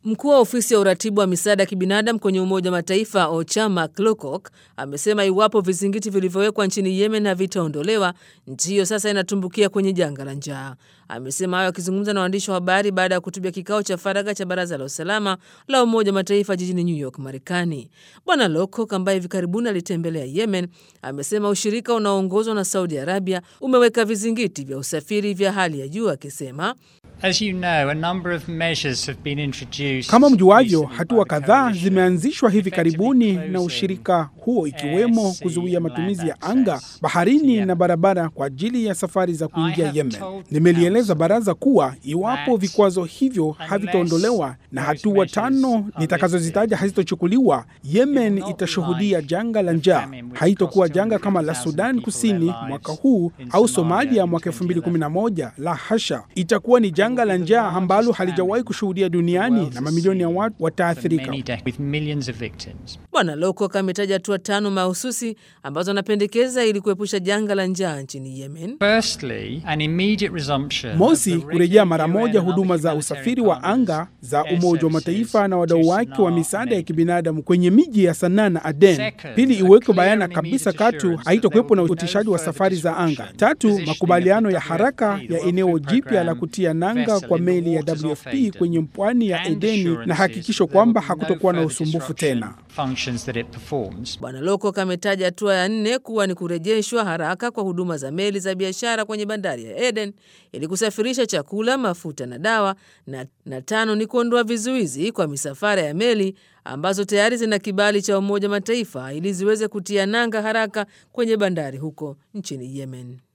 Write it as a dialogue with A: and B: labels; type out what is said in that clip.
A: Mkuu wa ofisi ya uratibu wa misaada ya kibinadamu kwenye Umoja wa Mataifa OCHA Mark Lowcock amesema iwapo vizingiti vilivyowekwa nchini Yemen havitaondolewa, nchi hiyo sasa inatumbukia kwenye janga la njaa. Amesema hayo akizungumza na waandishi wa habari baada ya kuhutubia kikao cha faragha cha Baraza la Usalama la Umoja wa Mataifa jijini New York, Marekani. Bwana Lowcock ambaye hivi karibuni alitembelea Yemen amesema ushirika unaoongozwa na Saudi Arabia umeweka vizingiti vya usafiri vya hali ya juu, akisema
B: As you know, a number of measures have been introduced
C: Kama mjuavyo,
B: recently by
C: hatua
B: the
C: kadhaa
B: coalition,
C: zimeanzishwa hivi
B: effectively
C: karibuni na
B: closing
C: ushirika huo, ikiwemo
B: air, sea,
C: kuzuia
B: and
C: matumizi
B: land
C: ya anga,
B: access
C: baharini
B: to Yemen.
C: na barabara kwa ajili ya safari za kuingia
B: have
C: Yemen.
B: told the
C: Nimelieleza
B: Council
C: baraza kuwa iwapo
B: that
C: vikwazo hivyo havitaondolewa na
B: those
C: hatua
B: measures
C: tano
B: are
C: nitakazozitaja hazitochukuliwa, Yemen
B: not be
C: itashuhudia
B: like
C: janga la
B: the
C: njaa.
B: famine which
C: Haitokuwa
B: cost
C: janga kama la
B: 200,000
C: Sudan
B: people
C: Kusini
B: their lives
C: mwaka huu
B: in
C: au
B: Somalia
C: Somalia
B: in
C: mwaka
B: 2011.
C: 2011. La hasha, itakuwa ni janga la njaa ambalo halijawahi kushuhudia duniani na mamilioni ya watu
B: for
C: wataathirika.
B: many decades, with millions of victims.
A: Bwana Lowcock ametaja hatua tano mahususi ambazo anapendekeza ili kuepusha janga la njaa nchini Yemen.
B: Firstly, an immediate resumption of
C: Mosi,
B: the
C: kurejea
B: regular
C: mara
B: UN
C: moja
B: and
C: huduma
B: other
C: za
B: humanitarian
C: usafiri wa
B: partners
C: anga za
B: air
C: Umoja wa
B: services
C: Mataifa na wadau
B: to
C: wake wa
B: Sanaa
C: misaada ya
B: and
C: kibinadamu kwenye miji ya Sanaa na Aden.
B: Second,
C: Pili,
B: a
C: iwekwe
B: clear
C: bayana
B: and
C: kabisa
B: immediate
C: katu
B: assurance that
C: haitokuwepo na
B: there will be no
C: utishaji wa
B: further
C: safari za anga.
B: disruption.
C: Tatu,
B: Positioning
C: makubaliano
B: of
C: ya
B: the
C: haraka
B: WFP, the
C: ya
B: World
C: eneo
B: Food
C: jipya la
B: Programme
C: kutia nanga
B: vessel
C: kwa
B: in the
C: meli ya
B: waters of
C: WFP
B: Aden
C: kwenye pwani ya
B: and
C: Edeni na
B: assurances
C: hakikisho
B: that there will
C: kwamba
B: be no
C: hakutokuwa na
B: further
C: usumbufu
B: disruption
C: tena.
B: functions that it performs.
A: Bwana Lowcock ametaja hatua ya nne kuwa ni kurejeshwa haraka kwa huduma za meli za biashara kwenye bandari ya Eden ili kusafirisha chakula, mafuta na dawa, na, na tano ni kuondoa vizuizi kwa misafara ya meli ambazo tayari zina kibali cha Umoja wa Mataifa ili ziweze kutia nanga haraka kwenye bandari huko nchini Yemen.